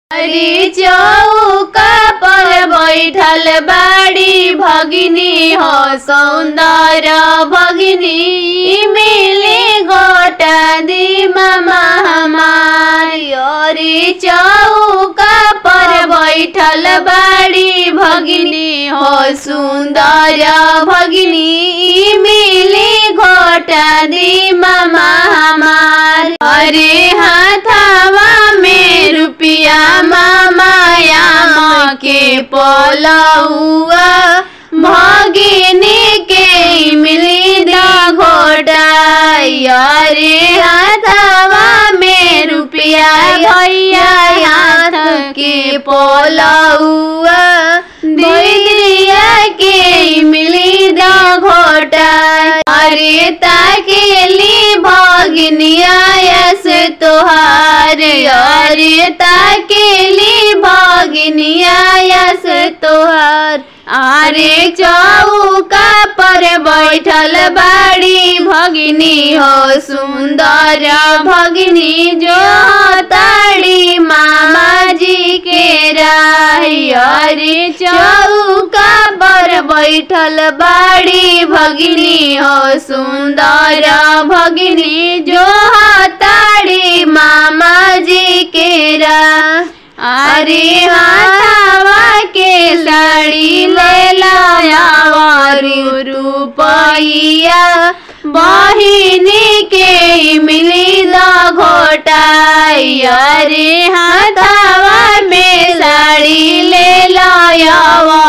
हरी चौका पर बैठल बाड़ी भगिनी हो सौंदर भगिनी मिली गोटा दी मामा हमारी हरी चौका पर बैठल बाड़ी भगिनी हो सुंदर भगिनी मिली घोटा दी मामा हमार अरे हाथावा में रुपिया मामाया के पलौआ भगिनी के मिली दा घोटा अरे हाथावा में रुपिया भैया हाथ के पलौआ दीदिया के मिली दा घोटा अरे ताकेली भगिनिया यस तोहार अरे ताकेली भगिनिया यस तोहार अरे चौका पर बैठल बाड़ी भगिनी हो सुंदर भगिनी जो ताड़ी मामा जी के राही अरे चौका पर बैठल बाड़ी भगिनी हो सुंदर भगिनी जो ताड़ी मामा जी के रा अरे हाथावा के साड़ी ले लाया रुपैया बहिनी के मिली द घोटा अरे हाथावा में साड़ी ले लाया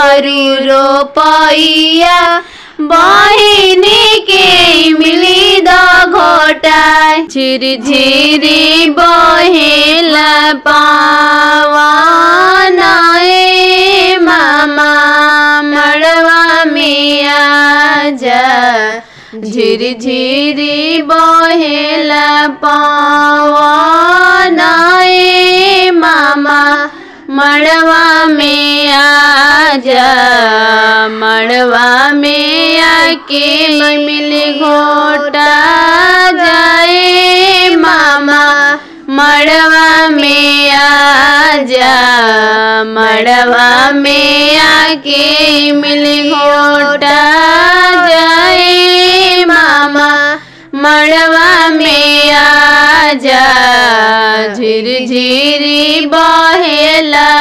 रुपैया बहिनी के मिली द घोटा झिरी झिरी बहेला पावाना ए मामा मड़वा में आजा झिरी झिरी बहेला पावाना ए मामा मड़वा में आजा मड़वा में आके मिल घोटा जाए मामा मड़वा में आजा मड़वा में आके मिल घोटा जाए मामा मड़वा में आजा झिर झिरी बहेला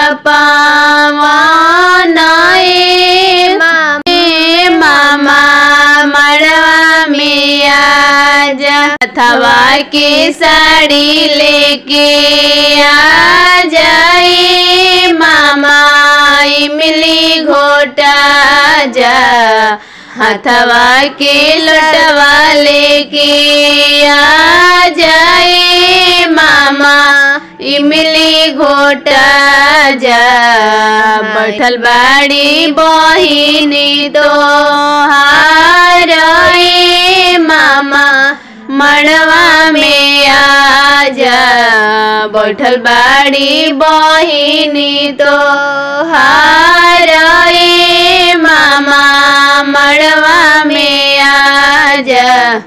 पावाना ए मामे मामा मड़वा में आजा अथवा के साड़ी लेके आ जाए मामा मिली घोटा जा हथवा के लटवा लेके आ जाए मामा इमली घोटा जा बैठल बाड़ी बहिनी तो हार मामा मड़वा में आजा बैठल बाड़ी बहिनी तो हार मामा मड़वा में आजा